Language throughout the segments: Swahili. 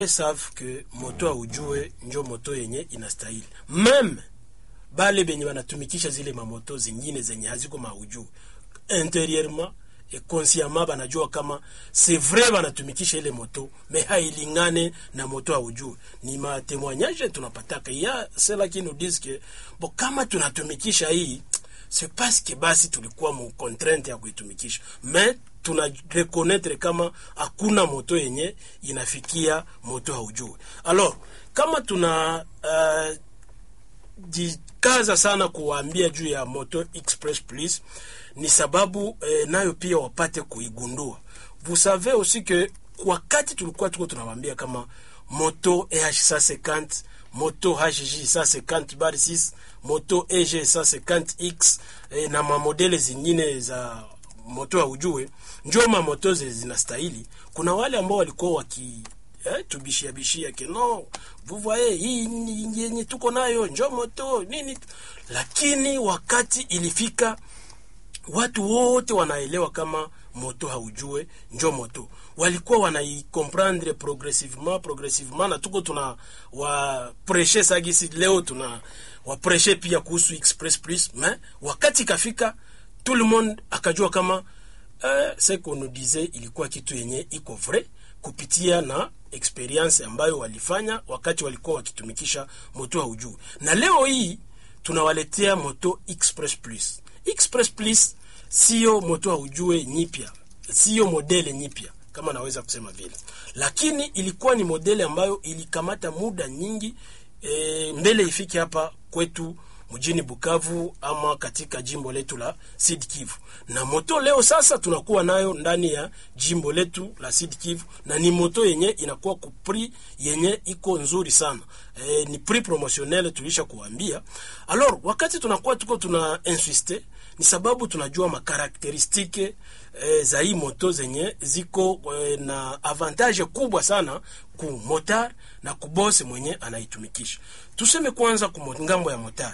savent que moto aujue njo moto yenye inastahili meme bale benye banatumikisha zile mamoto zingine zenye haziko maujue interieurement et consciemment banajua kama c'est vrai banatumikisha ile moto me hailingane na moto aujue ni matemoignage tunapataka ya cela qui nous disent que bon kama tunatumikisha hii c'est parce que basi tulikuwa mu contrainte ya kuitumikisha mais tuna reconnaître kama hakuna moto yenye inafikia moto haujue alors kama tuna uh, jikaza sana kuwaambia juu ya moto express please ni sababu eh, nayo pia wapate kuigundua vous savez aussi que wakati tulikuwa tuko tunawaambia kama moto eh 150 moto hg 150 bar 6 moto eg 150x eh, na mamodele zingine za moto ya ujue njo mamoto zinastahili kuna wale ambao walikuwa waki eh, tubishia bishia ke no vous voyez hii yenye tuko nayo njo moto nini lakini wakati ilifika watu wote wanaelewa kama moto haujue njo moto walikuwa wanaikomprendre progressivement progressivement na tuko tuna wapreshe sagisi leo tuna wapreshe pia kuhusu express plus mais wakati ikafika tout le monde akajua kama eh, ce qu'on nous disait ilikuwa kitu yenye iko vrai kupitia na experience ambayo walifanya wakati walikuwa wakitumikisha moto haujue na leo hii tunawaletea moto express plus express plus sio moto haujue nyipya sio modele nyipya kama naweza kusema vile lakini ilikuwa ni modele ambayo ilikamata muda nyingi e, mbele ifike hapa kwetu mjini Bukavu ama katika jimbo letu la Sud Kivu. Na moto leo sasa tunakuwa nayo ndani ya jimbo letu la Sud Kivu, na ni moto yenye inakuwa kupri yenye iko nzuri sana e, ni prix promotionnel tulisha kuambia. Alors wakati tunakuwa tuko tuna insiste ni sababu tunajua makarakteristike e, za hii moto zenye ziko e, na avantage kubwa sana ku motar na kubose mwenye anaitumikisha. Tuseme kwanza ku ngambo ya motar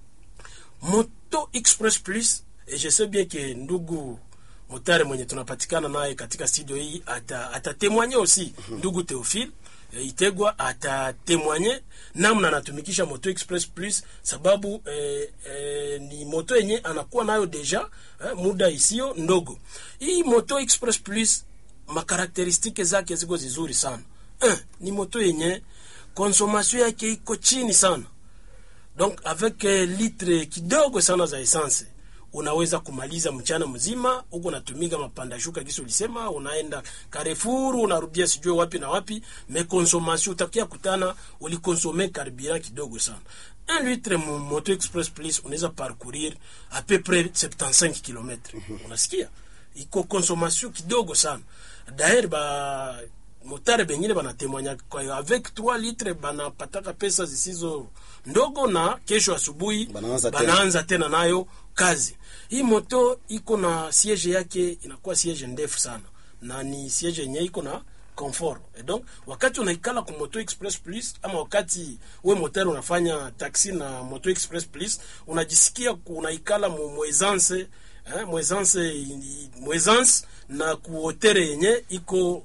moto express plus et je sais bien que ndugu motare mwenye tunapatikana naye katika studio hii atatemwanye ata aussi ndugu Theophile e, Itegwa atatemwanye namna anatumikisha moto express plus sababu e, e, ni moto yenye anakuwa nayo deja eh, muda isio ndogo. Hii moto express plus makarakteristike zake ziko zizuri sana eh, ni moto yenye consommation yake iko chini sana donc avec eh, litre kidogo sana za essence unaweza kumaliza mchana mzima huko unatumika mapanda shuka kisi ulisema unaenda Carrefour unarudia sijue wapi na wapi mais consommation utakia kutana ulikonsome carburant kidogo sana un litre moto express plus unaweza parcourir à peu près 75 km unasikia iko consommation kidogo sana d'ailleurs ba motare bengine banatemwanya kwa avec 3 litre banapataka pesa zisizo ndogo na kesho asubuhi Banaanza banaanza tena nayo kazi hii moto iko na siege yake inakuwa siege ndefu sana na ni siege yenye iko na confort et donc wakati unaikala ku moto express plus ama wakati we motari unafanya taxi na moto express plus unajisikia unaikala mu mwezance eh, mwezance mwezance na kuotere yenye iko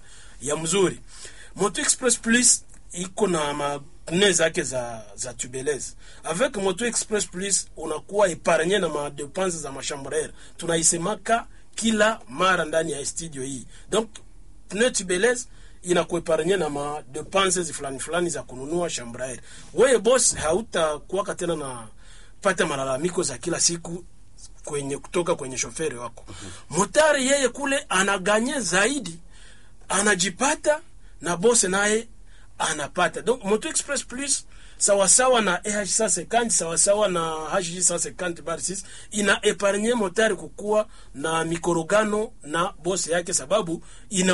ya mzuri moto express plus iko na mapne zake za, za tubeleze avec moto express plus unakuwa epargne na madepense za machambrere tunaisemaka kila mara ndani ya studio hii donc pne tubeleze inakuepargne na madepense fulani fulani za kununua chambraer weye bos hautakuwaka tena na pata malalamiko za kila siku kwenye kutoka kwenye shoferi wako motari yeye kule anaganye zaidi anajipata na bose naye anapata donc moto express plus sawasawa na eh 150 sawasawa na hg 150 bar 6 ina epargne motari kukuwa na mikorogano na bose yake sababu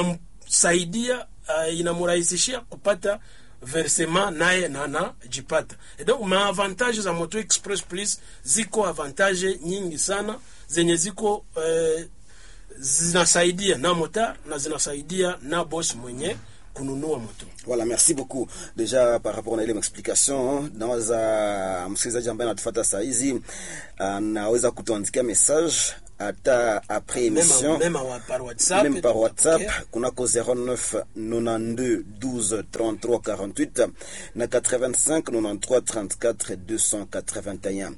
inamsaidia uh, inamurahisishia kupata versement naye na anajipata et donc maavantage za moto express plus ziko avantage nyingi sana zenye ziko eh, zinasaidia na motar na zinasaidia na boss mwenye kununua moto. Voilà, merci beaucoup. Deja par rapport na ile explication, nawaza msikilizaji ambaye anatufuata saa hizi anaweza kutuandikia message ata après émission même, même par WhatsApp, même par WhatsApp okay. kunako 09 92 12 33 48 na 85 93 34 281.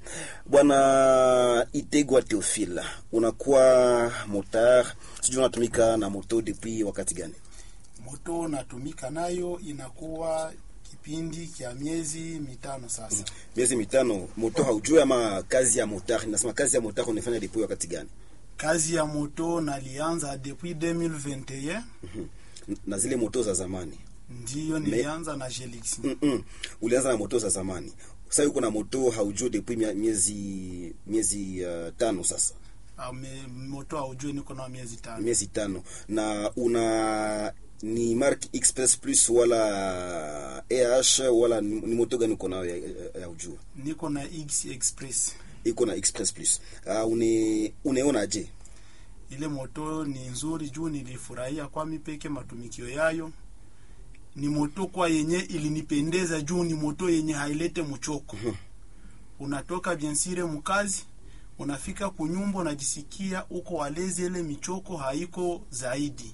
Bwana Itegwa Theophile, unakuwa motar, sijui unatumika na moto depuis wakati gani? Moto natumika nayo inakuwa kipindi kya miezi mitano sasa. Miezi mitano. Moto haujui ama kazi ya motar? Nasema kazi ya motar unafanya depuis wakati gani? Kazi ya moto nalianza depuis 2021 na zile moto za zamani ndiyo nilianza na Gelix. mm -mm. Ulianza na moto za zamani, sasa yuko na moto haujui depuis mia- miezi miezi uh, tano sasa, Ame, moto haujue niko na miezi tano. miezi tano, na una ni mark express plus wala eh wala ni, ni moto gani uko nayo ya, ya, ya ujua? Niko na X Express. Iko na express plus. Uh, une uneona je? Ile moto ni nzuri juu nilifurahia kwa mipeke matumikio yayo. Ni moto kwa yenye ilinipendeza juu ni moto yenye hailete mchoko. Unatoka biensire mkazi, unafika kunyumba unajisikia uko walezi, ile michoko haiko zaidi.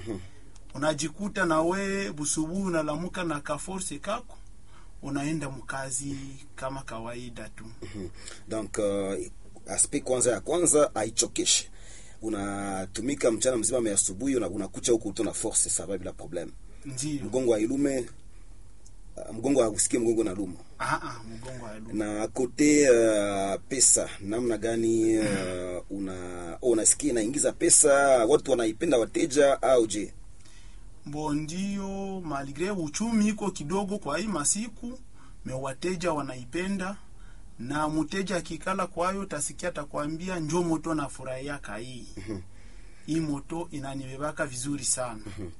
Unajikuta na we busubuhi unalamuka na kaforce kako unaenda mkazi kama kawaida tu. Mhm. Donc uh, aspect kwanza ya kwanza haichokeshi, unatumika mchana mzima, me asubuhi una- unakucha huko uto na force sava bila problem, Ndio. mgongo hailume, uh, mgongo hausikie mgongo na luma Ah ah, mgongo halumu. na kote uh, pesa namna gani uh, una oh, unasikia inaingiza pesa, watu wanaipenda wateja au je? Mbo ndio maligre uchumi iko kidogo kwa hii masiku, me wateja wanaipenda na mteja akikala kwayo tasikia atakwambia njo moto na furahia kai. Hii moto inanibebaka vizuri sana.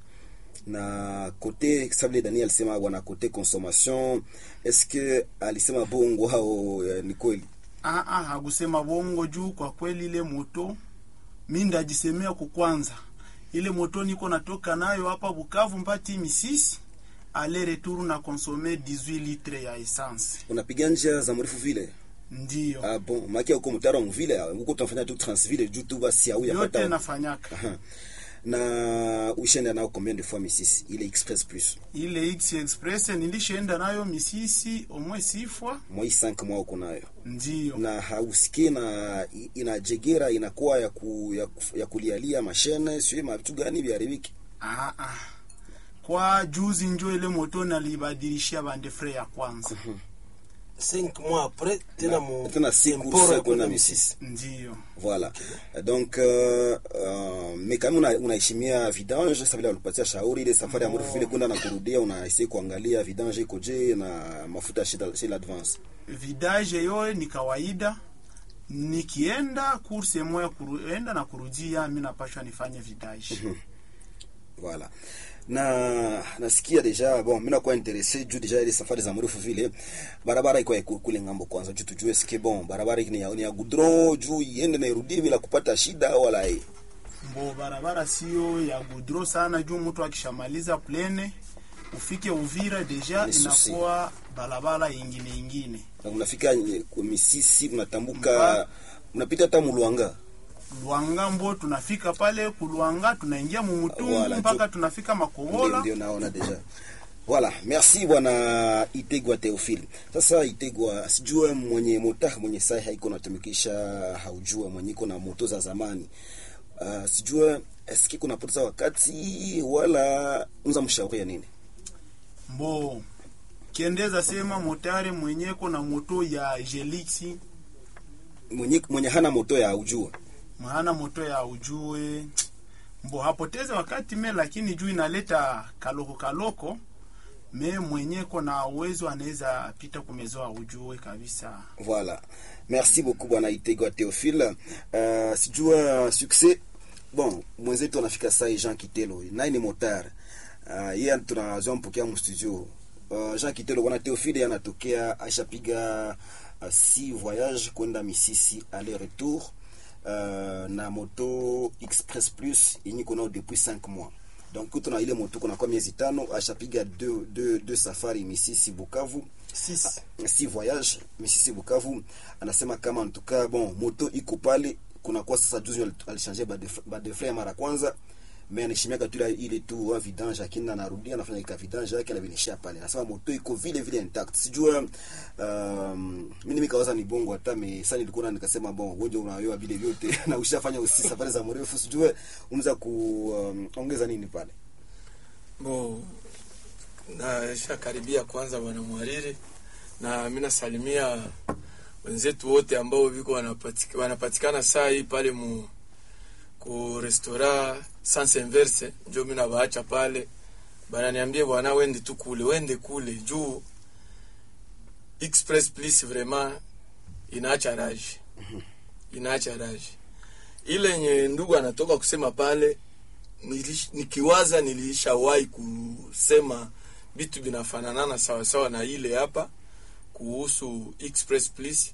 na kote sabile Daniel alisema bwana kote consommation, est-ce que alisema bongo au uh, ni kweli? Ah ah, hakusema bongo juu kwa kweli ile moto mi ndajisemea kukwanza. Ile moto niko natoka nayo hapa Bukavu mpati Misisi ale retour na consommer 18 litre ya essence. unapiga njia za mrefu vile Ndio. ah bon maki uko mtaro mvile huko tunafanya tu transville juu tu basi au Yote yapata nafanyaka. Aha. na ushenda nao combien de fois misisi ile express plus ile X Express nilishaenda nayo Misisi omwe sifwa, moi 5 mois uko nayo ndio na hausikie na i- inajegera inakuwa ya, ku, ya, ku- ya kulialia mashine sio mavitu gani viharibiki ah, ah. Kwa juzi njo ile moto nalibadilishia bande fre ya kwanza, 5 mois après tena mu tena siku temporo sasa ya kwenda kuna Misisi. misisi ndio Voilà. Donc euh, euh, mais kama una- unaheshimia vidange sasa vile walipatia shauri ile safari ya mrefu vile kwenda na kurudia unaisi kuangalia vidange iko je na mafuta shida shida advance. vidage yo ni kawaida. Nikienda kurse moya kuenda na kurudia, mi napashwa nifanye vidage Voilà. Na nasikia deja bon mimi nakuwa interesse juu deja ile safari za mrefu vile barabara iko ya ku- kule ngambo kwanza juu tujue sike bon barabara ni ya, ni ya goudron juu iende na irudie bila kupata shida wala eh. mbo barabara sio ya gudro sana, juu mtu akishamaliza plene ufike Uvira deja Ni susi. inakuwa barabara ingine ingine Na unafika nye- ku misisi unatambuka Mpa- unapita hata mulwanga. Luanga mbo tunafika pale Kulwanga, tunaingia mumutungu Wala, mpaka jo- tunafika Ndio, Makobola. ndio naona deja. Voilà, merci bwana Itegwa Theophile. Sasa Itegwa, sijue mwenye mota mwenye sai haiko natumikisha, haujua mwenye iko na moto za zamani. Uh, sijue eski kuna poteza wakati wala unza mshauria nini? Mbo kiendeza sema motare mwenyeko na moto ya Gelixi Mwenye mwenye hana moto ya haujua. mahana moto ya ujue mbo hapoteze wakati me, lakini juu inaleta kaloko kaloko me mwenyeko na uwezo anaweza pita kumezoa ujue kabisa. Voilà. Merci beaucoup bwana Itegwa Theophile. Uh, sijua succès bon mwenzetu anafika saa hii Jean Kitelo naye ni motard uh, yeye tunazoea mpokea mu studio uh, Jean Kitelo bwana Theophile yeye anatokea ashapiga uh, si voyage kwenda Misisi aller retour uh, na moto express plus yenye kuna depuis 5 mois donc tuna ile moto kuna kwa miezi tano ashapiga deux deux deux safari Misisi Bukavu Six. si voyage Misisi Bukavu anasema kama en tout cas bon moto iko pale kuna kwa sasa juzi al- alishange badefle mara kwanza me anaheshimiaka tu ile- ile tu wa vidange lakini anarudia anafanya ka vidange yake anavinishia pale nasema moto iko vile vile intact sijua um, mimi nikawaza ni bongo hata me sasa nilikuwa na nikasema bon wewe unayoa vile vyote na ushafanya usi safari za mrefu sijue unaweza kuongeza um, nini pale bo nashakaribia kwanza bwana mwariri na mi nasalimia wenzetu wote ambao viko wanapatika, wanapatikana saa hii pale mu ku restaurant sans inverse njo mi nabaacha pale bananiambie bwana wende tu kule wende kule juu express please vraiment inaacha raji inaacha raji ile yenye ndugu anatoka kusema pale nilish, nikiwaza nilishawahi kusema vitu vinafananana sawasawa na ile hapa kuhusu express please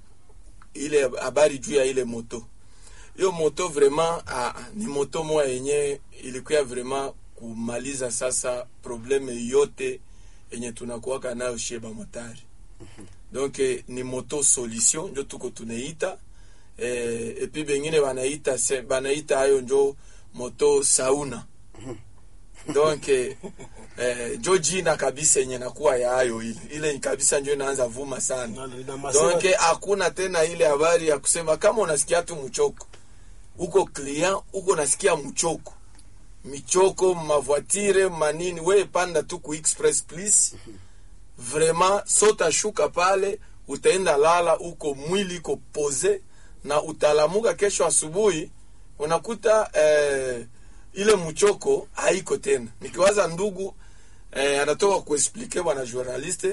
ile habari juu ya ile moto hiyo moto vraiment ah, ni moto moya yenye ilikuwa vraiment kumaliza sasa probleme yote yenye tunakuwaka nayo shie bamotari donc eh, ni moto solution njo tuko tunaita eh, epi bengine banaita se- banaita hayo njo moto sauna donc eh, eh, njo jina kabisa yenye nakuwa ya hayo ile ile kabisa njo inaanza vuma sana Na- na masema- donc eh, hakuna tena ile habari ya kusema kama unasikia tu mchoko uko client uko nasikia mchoko michoko mavoitire manini we panda tu ku express please vraiment sotashuka pale utaenda lala uko mwili iko pose na utalamuka kesho asubuhi unakuta eh, ile mchoko haiko tena nikiwaza ndugu eh, anatoka kuexplike bwana journaliste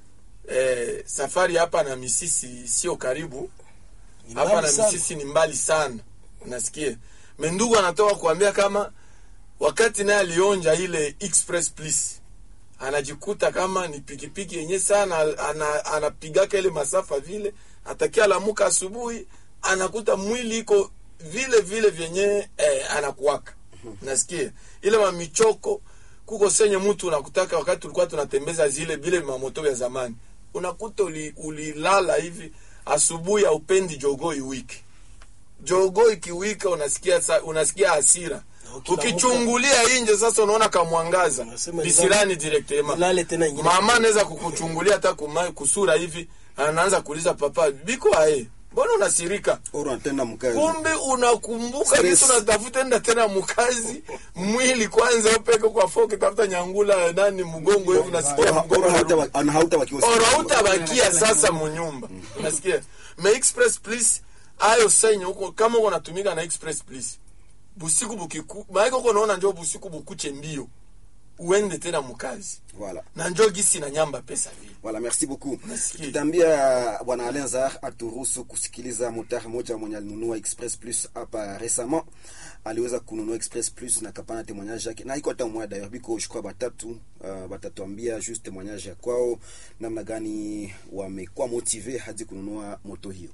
eh, safari hapa na misisi sio karibu Ni hapa mbali na sana. misisi ni mbali sana unasikia mendugu anatoka kuambia kama wakati naye alionja ile express please anajikuta kama ni pikipiki yenye sana ana, anapigaka ile masafa vile atakia lamuka asubuhi anakuta mwili iko vile vile vyenye eh, anakuwaka nasikia ile mamichoko kuko senye mtu unakutaka wakati tulikuwa tunatembeza zile vile mamoto ya zamani unakuta uli- ulilala hivi asubuhi aupendi jogo iwiki jogo ikiwika unasikia sa, unasikia hasira Na ukilamuka- ukichungulia inje sasa unaona kamwangaza Unasema bisirani directement Ulale tena ingine. mama anaweza kukuchungulia hata kuma- kusura hivi anaanza kuuliza papa biko ae mbona unasirika oro anatenda mkazi kumbe unakumbuka Stress. kitu unatafuta enda tena mkazi mwili kwanza upeke kwa foke tafuta nyangula nani mgongo hivi unasikia Oro- mgongo oro hauta- unarudi. ana- hautabakiwa Oro siku. hautabakia sasa munyumba unasikia ma express please ayo senye huko kama uko natumika na express please busiku bukiku maana uko naona njoo busiku bukuche mbio uende tena mkazi Voilà. na njoo gisi na nyamba pesa vile Voilà, merci beaucoup. Nasikia. Tutaambia bwana Alenzar aturuhusu kusikiliza motari moja mwenye alinunua Express Plus hapa récemment. Aliweza kununua Express Plus na kapana témoignage yake. Na iko hata mmoja d'ailleurs biko shukwa batatu uh, batatuambia juste témoignage ya kwao namna gani wamekuwa motive hadi kununua moto hiyo.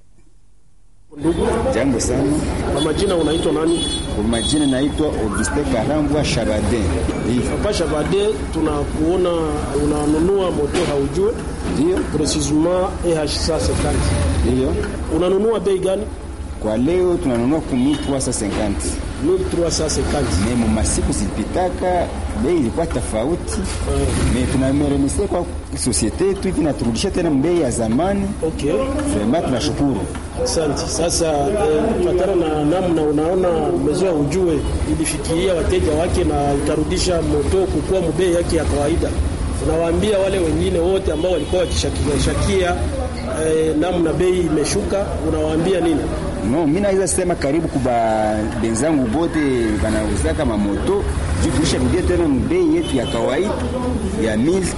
Ndugu, Jambo sana, kwa majina unaitwa nani? kwa majina naitwa Auguste Karambwa Shabadin. Hivi Papa Shabade, tunakuona unanunua moto haujue ndio precisement EH 50 ndio, unanunua bei gani? kwa leo tunanunua ku 1350 1350 me mu masiku zilipitaka bei ilikuwa tofauti, me tunameremisia kwa sosiete yetu hivi naturudisha tena mbei ya zamani. okay. Vraiment tunashukuru. Asante. Sasa eh, kufatana na namna unaona mezoea ujue ilifikiria wateja wake na ikarudisha moto kukuwa mbei yake ya kawaida, unawaambia wale wengine wote ambao walikuwa wakishakia shakia eh, namna bei imeshuka, unawaambia nini? No, mi naweza sema karibu kuba benzangu bote banauzaka mamoto juu tulisharudia tena mbei yetu ya kawaida ya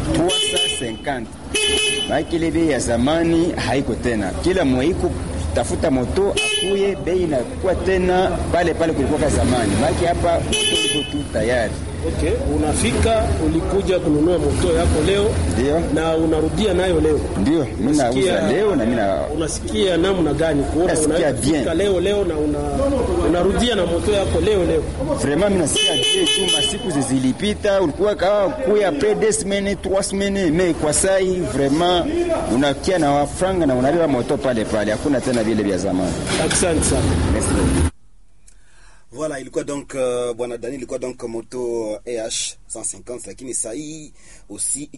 1350 maana ile bei ya zamani haiko tena. Kila mwaiko tafuta moto akuye, bei inakuwa tena pale pale kulikuwa zamani. Maana hapa moto iko tu tayari Okay, unafika ulikuja kununua moto yako leo Ndio, na unarudia nayo leo. ndio mimi nauza Unasikia- leo na mimi na unasikia namna gani kuona Nasikia unaweza bien. kufika leo leo na una, unarudia na moto yako leo leo. vraiment mimi nasikia je tu masiku zilipita ulikuwa kawa kuya après deux semaines trois semaines mais kwa saa hii vraiment unakia na wafranga na unabeba moto pale pale, hakuna tena vile vya zamani. Asante sana. Merci beaucoup. Voilà, ilikuwa donc uh, bwana Dani ilikuwa donc moto eh 150 lakini saa hii aussi